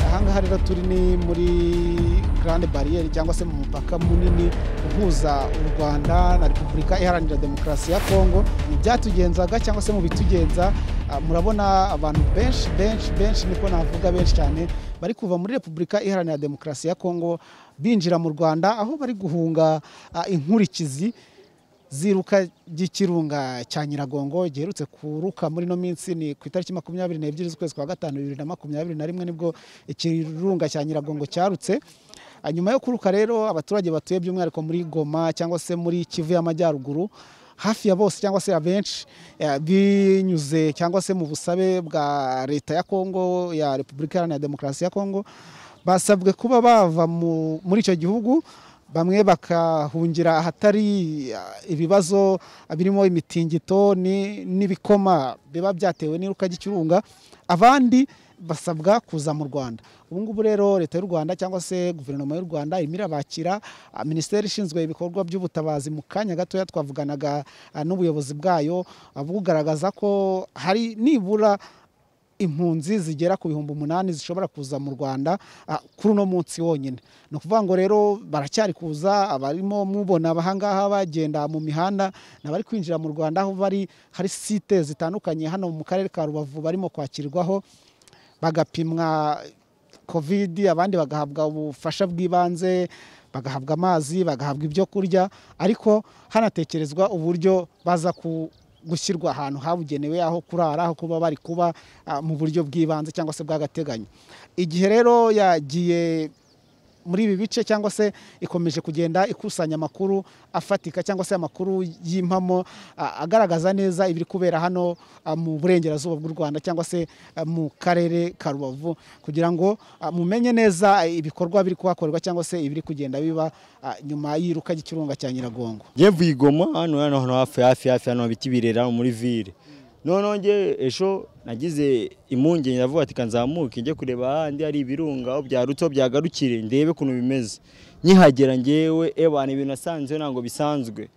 ahangaha rero turi ni muri garande bariyeri cyangwa se mu mupaka munini uhuza u rwanda na repubulika iharanira demokarasi ya kongo mu byatugenzaga cyangwa se mu bitugenza ah, murabona abantu benshi benshi benshi niko navuga benshi cyane bari kuva muri repubulika iharanira demokarasi ya kongo binjira mu rwanda aho bari guhunga ah, inkurikizi ziruka ry'ikirunga cya nyiragongo giherutse kuruka muri ino minsi ni ku itariki makumyabiri n'ebyiri z'ukwezi kwa gatanu bibiri na makumyabiri na rimwe nibwo ikirunga cya nyiragongo cyarutse Ah, nyuma yo kuruka rero abaturage batuye by'umwihariko muri goma cyangwa se muri kivu y'amajyaruguru hafi ya bose cyangwa se abenshi eh, binyuze cyangwa se mu busabe bwa leta ya kongo ya repubulika iharanira demokarasi ya kongo basabwe kuba bava mu- muri icyo gihugu bamwe bakahungira ahatari ah, ibibazo birimo imitingito ni- n'ibikoma biba byatewe n'iruka ry'ikirunga abandi basabwa kuza mu rwanda ubu ngubu rero leta y'u rwanda cyangwa se guverinoma y'u rwanda irimo irabakira ah, minisiteri ishinzwe ibikorwa by'ubutabazi mu kanya gatoya twavuganaga ah, n'ubuyobozi bwayo ah, bugaragaza ko hari nibura impunzi zigera ku bihumbi umunani zishobora kuza mu rwanda ah, kuri uno munsi wonyine ni ukuvuga ngo rero baracyari kuza abarimo mubona abahangaha bagenda mu mihanda n'abari kwinjira mu rwanda aho bari hari site zitandukanye hano mu karere ka rubavu barimo kwakirwaho bagapimwa kovidi abandi bagahabwa ubufasha bw'ibanze bagahabwa amazi bagahabwa ibyo kurya ariko hanatekerezwa uburyo baza ku gushyirwa ahantu habugenewe aho kurara aho kuba bari kuba ah, mu buryo bw'ibanze cyangwa se bw'agateganyo igihe rero yagiye muri ibi bice cyangwa se ikomeje kugenda ikusanya amakuru afatika cyangwa se amakuru y'impamo a- agaragaza neza ibiri kubera hano a, mu burengerazuba bw'u Rwanda cyangwa se a, mu karere ka Rubavu kugira ngo a, mumenye neza ibikorwa biri kuhakorerwa cyangwa se ibiri kugenda biba a, nyuma y'iruka ry'ikirunga cya Nyiragongo yevuye igoma hano hano hano hafi hafi hafi hano biti birera hano muri ville noneho nge ejo nagize impungenge ndavuga ati kanzamuke njye kureba ahandi hari ibirunga aho byarutse aho byagarukire ndebe ukuntu bimeze nkihagera ngewe ebana ibintu nasanze ntabwo bisanzwe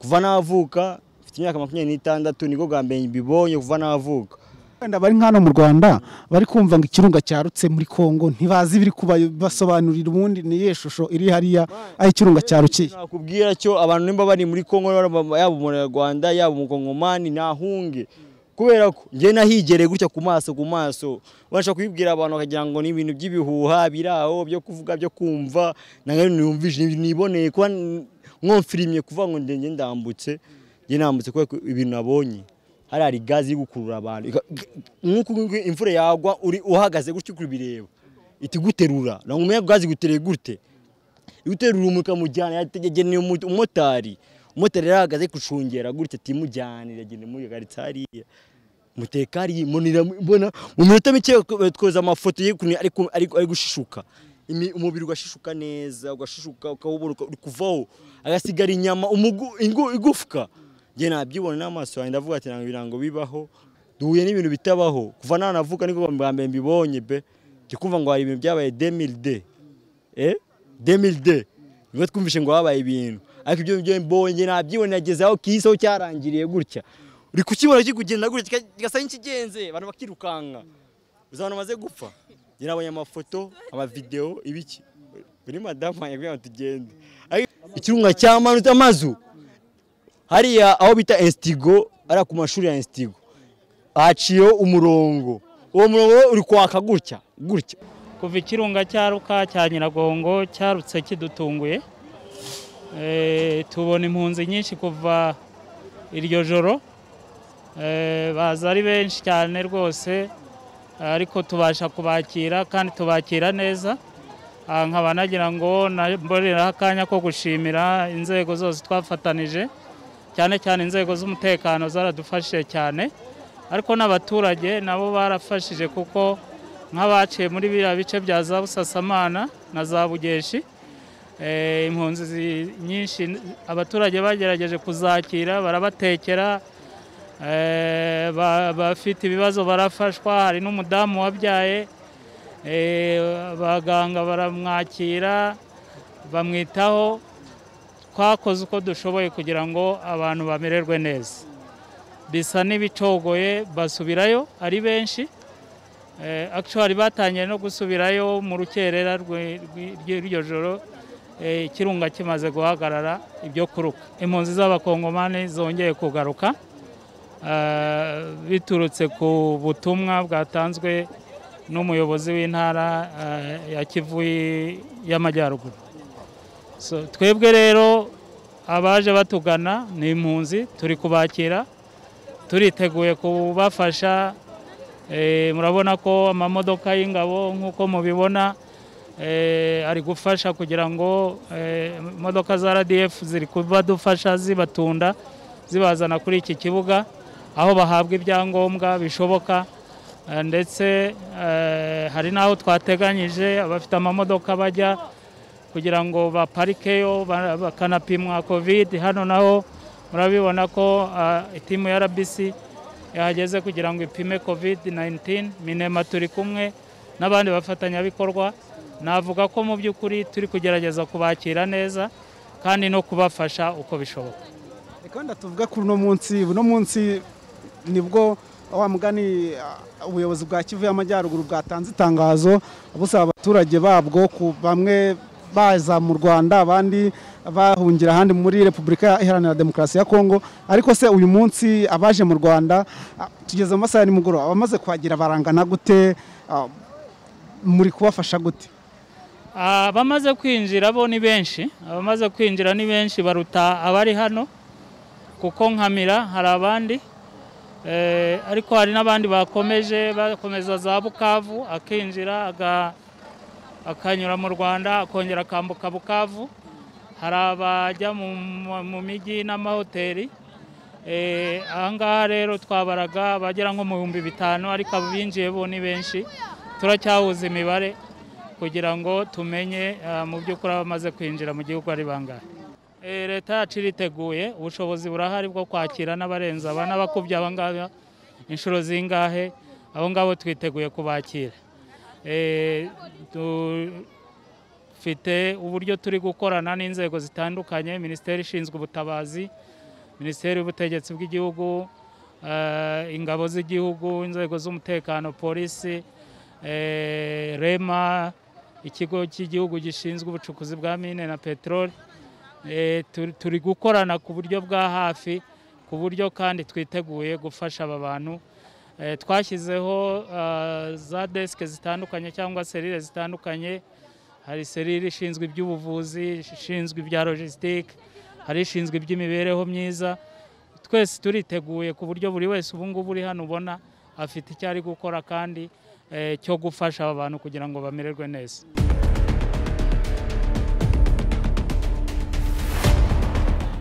kuva navuka mfite imyaka makumyabiri n'itandatu nibwo bwa mbere mbibonye kuva navuka wenda bari nk'hano mu Rwanda bari kumva ngo ikirunga cyarutse muri Kongo ntibazi ibiri kubasobanurira ubundi niye shusho iri hariya aho ikirunga cyarukiye nakubwira cyo abantu nimba bari muri Kongo yaba yaba umunyarwanda yaba umukongomani nahunge kubera ko njye nahigereye gutya ku maso ku maso ubasha kubibwira abantu bakagira ngo ni ibintu by'ibihuha biri aho byo kuvuga byo kumva nange niyumvije niboneye kuba mwomfirimye kuvuga ngo ndenge ndambutse njye nambutse kubera ko ibintu nabonye hari hari gazi iri gukurura abantu Ika- nk'uko nguko imvura yagwa uri uhagaze gutya uri kubireba iti guterura ntabwo gazi gutereye gute uterura umuntu ukamujyana yageneye umu- umumotari umumotari yari ahagaze ari gucungera gutya atimujyana iragenda imuyagaritse hariya umutekari yimonera mbona mu minota mike twoza amafoto y'ukuntu ari ku- ari- ari gushishuka Imi- umubiri ugashishuka neza ugashishuka ukawubona uka- uri kuvaho agasigara inyama umugu- ingu- igufwa njye nabyibona n'amaso yanjye ndavuga ati ntabwo ibirango bibaho duhuye n'ibintu bitabaho kuva nanavuka niko bwa mbere mbibonye be njye kumva ngo hari ibintu byabaye demilide eh 2002 nibwo twumvishe ngo habaye ibintu ariko ibyo byo mbonye nabyibonye nageze aho kiso cyarangiriye gutya uri kukibona kiri kugenda gutya kika- kigasa n'ikigenze abantu bakirukanka uzabona amaze gupfa njye nabonye amafoto amavideo ibiki kuri madamu wanjye kugira ngo tugende Ariko ikirunga cyamanutse amazu hariya aho bita instigo ari ku mashuri ya instigo haciyeho umurongo uwo murongo uri kwaka gutya gutya kuva ikirunga cyaruka cya nyiragongo cyarutse kidutunguye Eh, tubona impunzi nyinshi kuva iryo joro Eh, baza ari benshi cyane rwose ariko tubasha kubakira kandi tubakira neza Ah, nkaba nagira ngo namboreraho akanya ko gushimira inzego zose twafatanije cyane cyane inzego z'umutekano zaradufashije cyane ariko n'abaturage nabo barafashije kuko nk'abaciye muri biriya bice bya za busasamana na za bugeshi eh, impunzi zi- nyinshi abaturage bagerageje kuzakira barabatekera eh, ba- bafite ibibazo barafashwa hari n'umudamu wabyaye eh, abaganga baramwakira bamwitaho twakoze uko dushoboye kugira ngo abantu bamererwe neza bisa n'ibicogoye basubirayo ari benshi Eh, actually batangiye no gusubirayo mu rukerera rwe- rwi- rw'iryo joro eh, ikirunga kimaze guhagarara ibyo kuruka impunzi z'abakongomani zongeye kugaruka eh, biturutse ku butumwa bwatanzwe n'umuyobozi w'intara eh, ya kivu y- y'amajyaruguru so, twebwe rero abaje batugana ni impunzi turi kubakira turiteguye kubafasha Eh, murabona ko amamodoka y'ingabo nk'uko mubibona eh, ari gufasha kugira ngo eh, imodoka za RDF ziri kubadufasha zibatunda zibazana kuri iki kibuga aho bahabwa ibyangombwa bishoboka eh, ndetse eh, hari n'aho twateganyije abafite amamodoka bajya kugira ngo baparikeyo ba- bakanapimwa covid hano naho murabibona ko ah, itimu ya RBC yahageze kugira ngo ipime covid 19 minema turi kumwe n'abandi bafatanyabikorwa navuga ko mu by'ukuri turi kugerageza kubakira neza kandi no kubafasha uko bishoboka reka wenda tuvuge kuri uno munsi uno munsi nibwo wa mugani ah, ubuyobozi bwa kivu y'amajyaruguru bwatanze itangazo busaba abaturage babwo ku bamwe baza mu rwanda abandi bahungira ahandi muri repubulika iharanira demokarasi ya kongo ariko se uyu munsi abaje mu rwanda ah, tugeze mu masaha ya nimugoroba abamaze kuhagira barangana gute ah, muri kubafasha gute abamaze kwinjira bo ni benshi abamaze kwinjira ni benshi baruta abari hano kuko nkamira hari abandi Eh, ariko hari n'abandi bakomeje bakomeza za bukavu akinjira aga- akanyura mu rwanda akongera akambuka bukavu hari abajya mu, mu- mu mijyi n'amahoteli Eh, ahangaha rero twabaraga abagera nko mu bihumbi bitanu ariko abinjiye bo ni benshi turacyahuza imibare kugira ngo tumenye eh, mu by'ukuri abamaze kwinjira mu gihugu ari bangahe Eh, leta yacu iriteguye ubushobozi burahari bwo kwakira n'abarenza aba n'abakubye abangaba inshuro zingahe abo ngabo twiteguye kubakira Eh, tu- dufite uburyo turi gukorana n'inzego zitandukanye minisiteri ishinzwe ubutabazi minisiteri y'ubutegetsi bw'igihugu eh, ingabo z'igihugu inzego z'umutekano polisi eh, rema ikigo cy'igihugu gishinzwe ubucukuzi bwa mine na peteroli Eh, turi- turi gukorana ku buryo bwa hafi ku buryo kandi twiteguye gufasha aba bantu Eh, twashyizeho eh, za desike zitandukanye cyangwa serire zitandukanye hari serire ishinzwe iby'ubuvuzi ishinzwe ibya logisitike hari ishinzwe iby'imibereho myiza twese turiteguye ku buryo buri wese ubu ngubu uri hano ubona afite icyo ari gukora kandi eh, cyo gufasha aba bantu kugira ngo bamererwe neza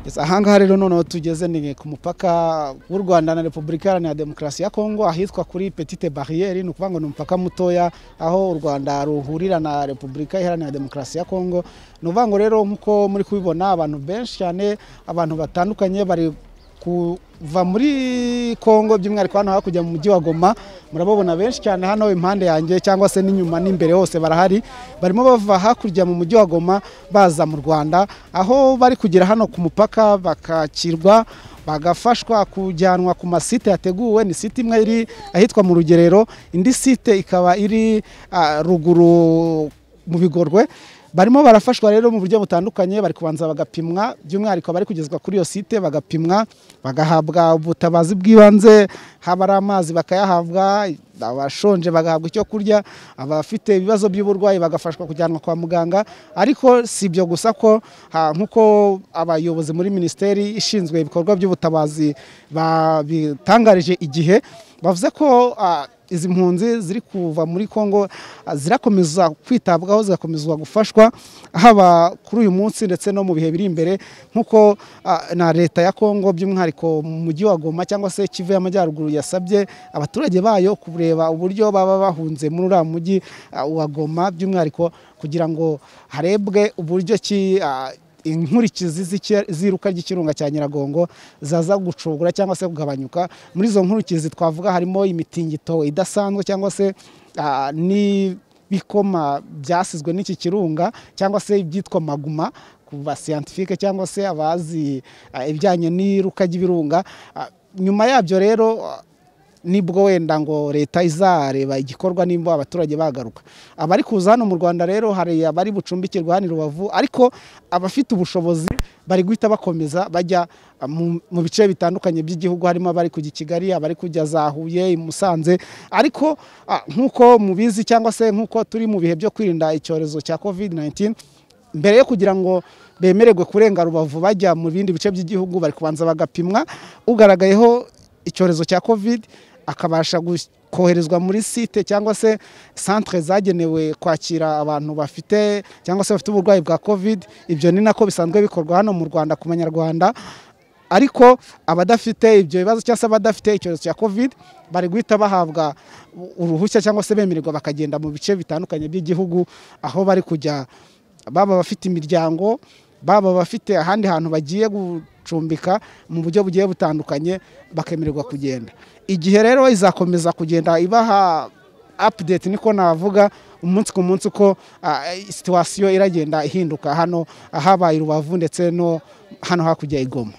Yes, ahangaha rero noneho tugeze ni ku mupaka w'u Rwanda na Repubulika Iharanira Demokarasi ya Kongo ahitwa kuri Petite Barriere ni ukuvuga ngo ni umupaka mutoya aho u Rwanda ruhurira na Repubulika Iharanira Demokarasi ya Kongo ni ukuvuga ngo rero nk'uko muri kubibona abantu benshi cyane abantu batandukanye bari kuva muri Kongo by'umwihariko hano hakujya mu mujyi wa Goma murababona benshi cyane hano impande yanjye cyangwa se n'inyuma n'imbere hose barahari barimo bava hakurya mu mujyi wa Goma baza mu Rwanda aho bari kugera hano ku mupaka bakakirwa bagafashwa kujyanwa ku masite yateguwe ni site imwe iri ahitwa mu rugerero indi site ikaba iri ah, ruguru mu bigorwe barimo barafashwa rero mu buryo butandukanye bari kubanza bagapimwa by'umwihariko bari kugezwa kuri iyo site bagapimwa bagahabwa ubutabazi bw'ibanze haba ari amazi bakayahabwa abashonje bagahabwa icyo kurya abafite ibibazo by'uburwayi bagafashwa kujyanwa kwa muganga ariko si ibyo gusa ko ha- nk'uko abayobozi muri minisiteri ishinzwe ibikorwa by'ubutabazi babitangarije igihe bavuze ko ah, izi mpunzi ziri kuva muri Kongo ah, zirakomeza kwitabwaho zigakomezwa gufashwa haba kuri uyu munsi ndetse no mu bihe biri imbere nk'uko ah, na leta ya Kongo by'umwihariko mu mujyi wa Goma cyangwa se Kivu y'amajyaruguru yasabye abaturage bayo kureba uburyo baba bahunze muri uriya mujyi ah, wa Goma by'umwihariko kugira ngo harebwe uburyo ki ah, inkurikizi z'iki- z'iruka ry'ikirunga cya nyiragongo zaza gucogora cyangwa se kugabanyuka muri izo nkurikizi twavuga harimo imitingito idasanzwe cyangwa se ah, n'ibikoma byasizwe n'iki kirunga cyangwa se ibyitwa maguma kuva scientifique cyangwa se abazi ah, ibijyanye n'iruka ry'ibirunga Ah, nyuma yabyo rero ah, nibwo wenda ngo leta izareba igikorwa nimba abaturage bagaruka abari kuza hano mu rwanda rero hari abari bucumbikirwa hano i rubavu ariko abafite ubushobozi bari guhita bakomeza bajya ah, mu- mu bice bitandukanye by'igihugu harimo abari kujya i kigali abari kujya za huye i musanze ariko ah, nk'uko mubizi cyangwa se nk'uko turi mu bihe byo kwirinda icyorezo cya covid 19 mbere yo kugira ngo bemererwe kurenga rubavu bajya mu bindi bice by'igihugu bari kubanza bagapimwa ugaragayeho icyorezo cya covid akabasha gus- koherezwa muri site cyangwa se centre zagenewe kwakira abantu bafite cyangwa se bafite uburwayi bwa covid ibyo ni nako bisanzwe bikorwa hano mu rwanda ku banyarwanda ariko abadafite ibyo bibazo cyangwa se abadafite icyorezo cya covid bari guhita bahabwa u- uruhushya cyangwa se bemererwa bakagenda mu bice bitandukanye by'igihugu aho bari kujya baba abafite imiryango baba abafite ahandi hantu bagiye gucumbika mu buryo bugiye butandukanye bakemererwa kugenda igihe rero izakomeza kugenda ibaha update niko navuga umunsi ku munsi uko ah, situwasiyo iragenda ihinduka hano habaye i rubavu ndetse no hano hakurya ya i goma